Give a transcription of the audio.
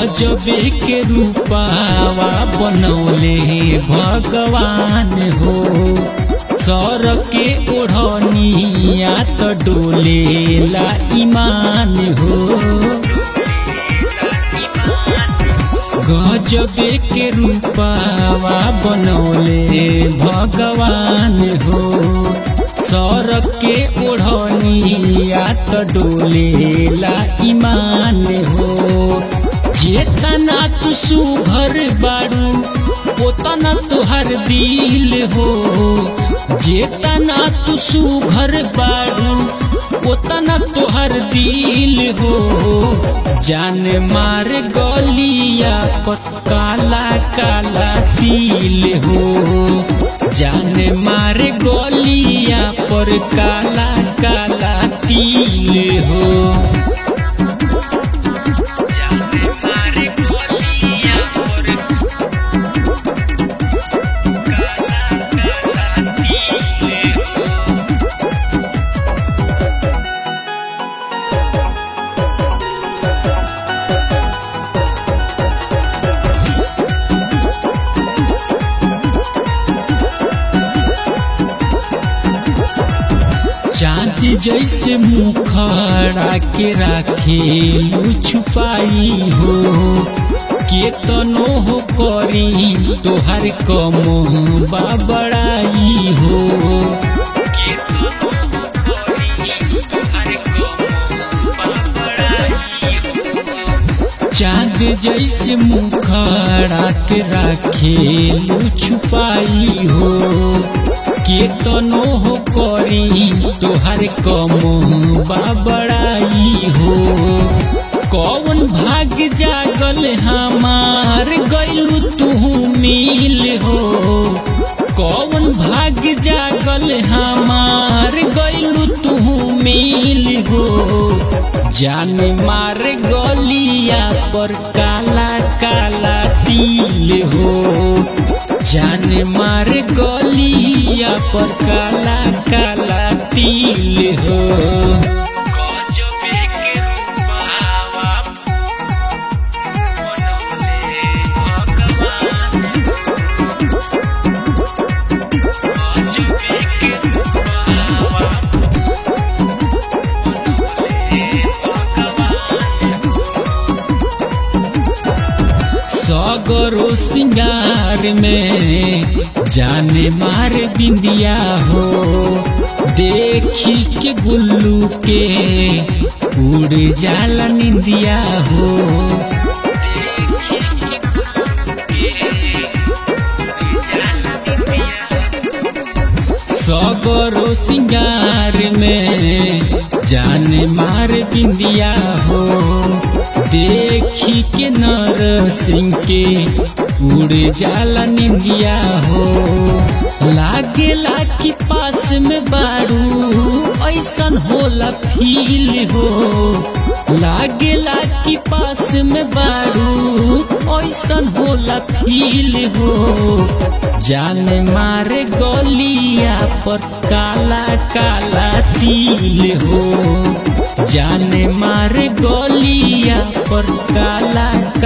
गजबे के रूपावा बनौले भगवान हो सर के ओढ़निया त डोलेला ईमान हो गजबे के रूपावा बनौले भगवान हो सर के ओढ़निया त डोलेला ईमान हो जेतना तू सुघर बाड़ू ओतना तुहर दिल हो जेतना तू सुघर बाड़ू ओतना तुहर दिल हो जान मार गलिया पर काला काला तिल हो जान मार गलिया पर काला काला तिल हो चांद जैसे मुखड़ा के राखेलू छुपाई हो केतनो हो करी तोहर कम बाबड़ाई हो चांद जैसे मुखड़ा के राखेलू छुपाई हो केतनो हो करी तोहर कम बाबड़ाई हो कौन भाग जागल हमार गैलू तू मिल हो कौन भाग जागल हमार गैलू तू मिल हो जान मार गलिया पर काला काला तिल हो जान मार गलिया पर काला काला तिल हो सगरो सिंगार में जाने मार बिंदिया हो देखी के गुल्लू के उड़ जाला निंदिया हो सगरो सिंगार में जाने मार बिंदिया हो देखी के नर सिंह के उड़ जाला निंदिया हो लागेला कि पास में बाड़ू ऐसन होला फील हो लागेला कि पास में बाड़ू ऐसन होला फील हो जान मारे गलिया पर काला काला तिल हो जान मार गलिया पर काला